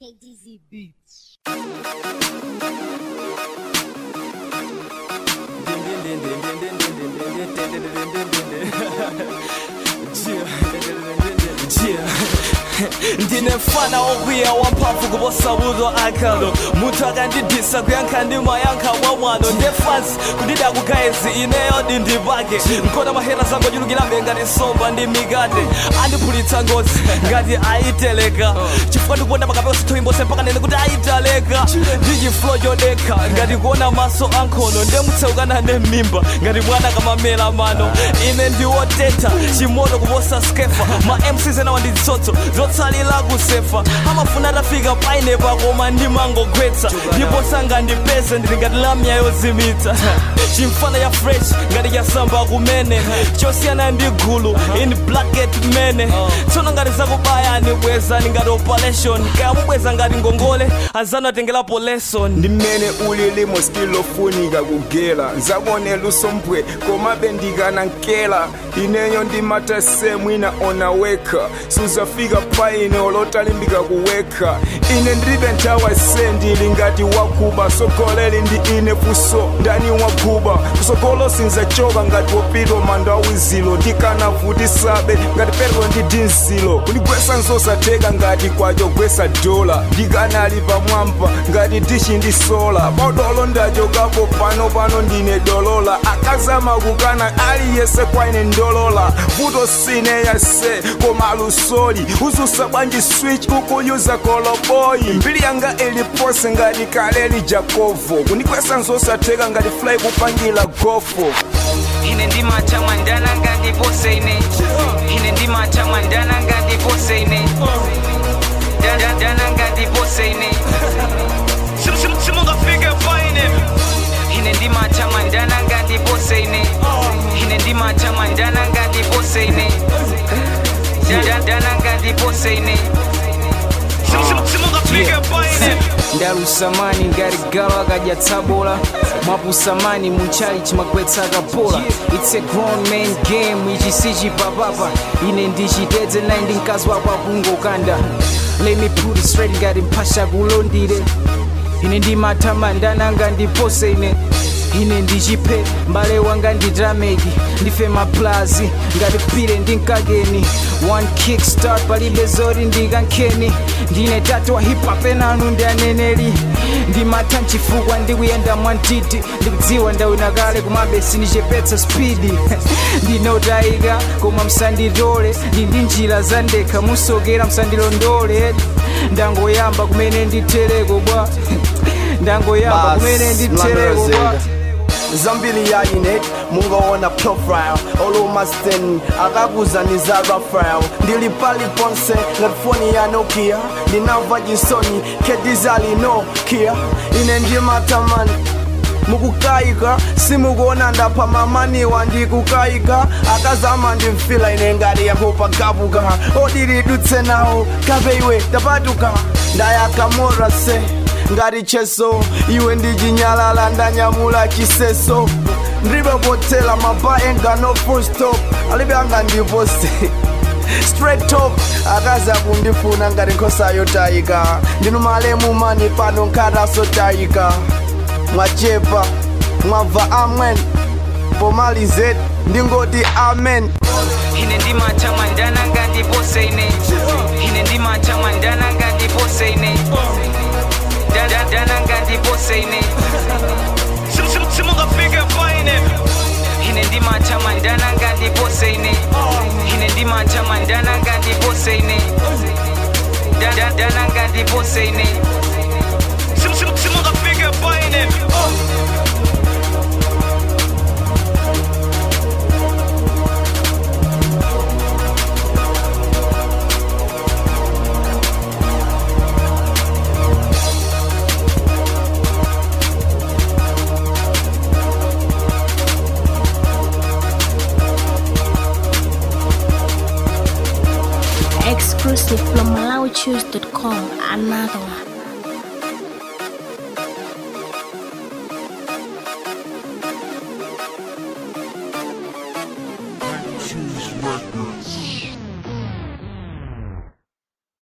KDZ Beats. ndine mfana wokwiya wamphamvu kuposabuzwa akhalo munthu akandidisa kuyankha ndi mayankha mwa mwano ndefansi kundida kugayezi ineyo dindipake nkhona mahera zangochulukirabe ngati nsomba ndi mikate andiphulitsa ngozi ngati ayiteleka chifukwa ndikuona pakapeka sithoimbose mpaka nene kuti ayitaleka ndi chiflo chodekha ngati kuona maso ankhono ndemutseukana ne m'mimba ngati mwana kamamela mano ine ndiwotentha chimoto kuposa skefa ma mcs ena wanditsotso zotsalira kusefa amafuna atafika painepa koma ndimangogwetsa ndipo sangandipeze ndili ngati lamya yozimitsa chimfana ya fresh ngati chasamba kumene chosiyana ndi gulu in blacket mene tsono ngati zakubayani bwezani ngati operation kaya mubweza ngati ngongole azanu atengerapo lesson ndi mmene ulili mu skill ofunika kugela nzakuonela usompwe komabe ndikanankela ineyo ndimata semwina onaweka suzafika paine olotalimbika kuweka ine ndilibe nthawi se ndili ngati wakuba sogoleli ndi ine fuso ndani wakuba kusogolo sinzachoka ngati wopita manda awizilo ndikanavutisabe ngati petro ndi dinzilo kundigwesa nzosatheka ngati kwachogwesa dola ndikanali pamwamba ngati dishi ndi sola paudolo ndachokapo pano pano ndine dolola akazama kukana aliyese kwaine ndolola vuto sine yase koma lusoli uzusa bwanji switch ukuyuza koloboyi mbiri yanga ilipose ngati kaleli jakovo kundigwesa nzosatheka ngati fly kupangira gofo ine ndimata mwandana ngandipose ine ine ndimata mwandana ngandipose ine Da- da- dana ngandipose ine Sim- sim- simungafike paine ine ndimata mwandana ngandipose ine ine ndimata mwandana ngandipose ine Da- da- dana ngandipose ine Sim- sim- simungafike paine ndalusamani ngati galo akadyatsabula mwapusamani munchali chimagwetsa akapola its a grown man game ichi sichipapapa ine ndichitedze nayi ndi mkazi wako akungokanda let me put it straight ngati mphasha kulondire ine ndimathamandana ngandipose ine ine ndichiphe mbale wanga ndidrameki ndife maplazi ngati pire ndinkakeni one kick start palibe zoti ndikankheni ndine tatu wa hip hop enanu ndi aneneri ndimatha mchifukwa ndikuyenda mwantiti ndikudziwa ndawina kale kumabe sindichepetsa spidi ndinotayika koma msanditole ndi ndi njira zandekha musokera msandilondole ndangoyamba kumene nditereko bwa ndangoyamba Bas, kumene nditereko bwa mlandurazeka. zambiri ya inet mungaona profile olumasten akakuzaniza rafael ndili pali ponse ngati foni ya nokia ndinamva chisoni kedizali nokia ine ndimatamani mukukayika simukuona ndapha mamaniwa ndikukayika akazama ndimfila ine ngati yakupagabuka odilidutse nawo kapeiwe tapatuka ndayakamora se ngati cheso iwe ndichinyalala ndanyamula chiseso ndilibe potela mapa enga no full stop alibe anga ndipose straight top akaza kundifuna ngati nkhosa yotayika ndinu malemu mani pano nkhataso tayika mwachepa mwabva amen pomalize ndingoti amen ine ndimata mwandana ngandipose ine ine ndimata mwandana ngandipose ine Da- da- dana ngandipose ine Sim- sim- simungafike paine ine ndimata mwandana ngandipose ine ine ndimata mwandana ngandipose ine Da- da- dana ngandipose ine Sim- sim- simungafike paine Exclusive from MalawiChoose.com. Another one.